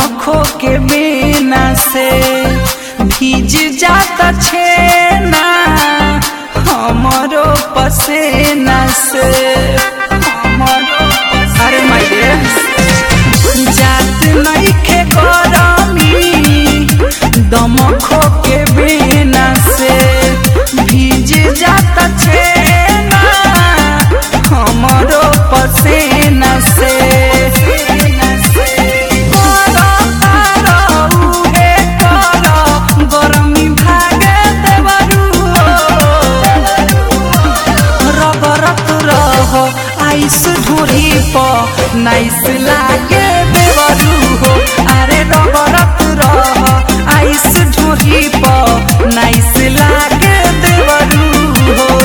दमखो के बिना से भीज जाता छेना हमरो पसेना से हमरो पसेना अरे माय डियर जात नइखे गरमी दमखो के बिना से भीज जाता छेना हमरो पसेना से गरमी भागे देवरू रबरत रह आइस ढूढ़ी प नाइस लागे देवरू हो अरे रबरत रह आइस ढूढ़ी प नाइस लागे देवरू हो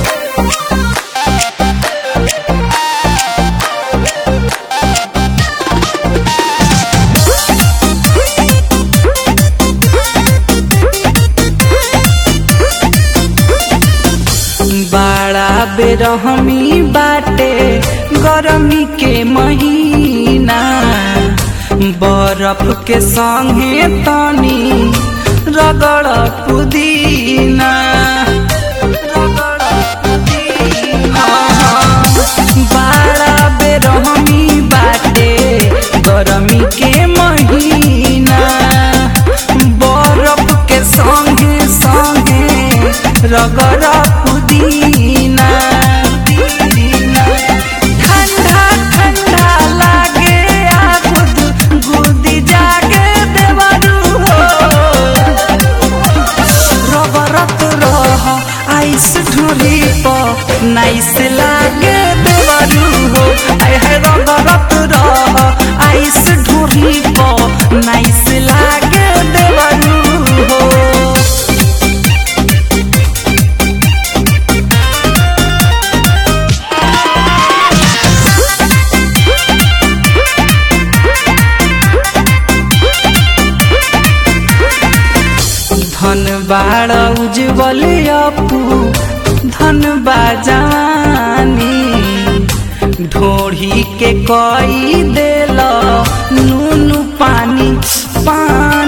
बड़ा बेरहमी बाटे गरमी के महीना बरफ के संगे तनी रगड़ पुदीना रगड़ पुदीना। बड़ा बेरहमी बाटे गरमी के महीना बरफ के संगे संगे रगड़ पुदीना ठंडा ठंडा लागे आगुद गुदी जागे देवरू हो रबरत रह आइस ढूढ़ी प नाइस लागे देवरू हो आय है रबरत रह आइस ढूढ़ी प नाइस लागे देवरू हो धन बाड़ उज्जवल अपू धन बाजानी ढोढ़ी के कई देल नून पानी पानी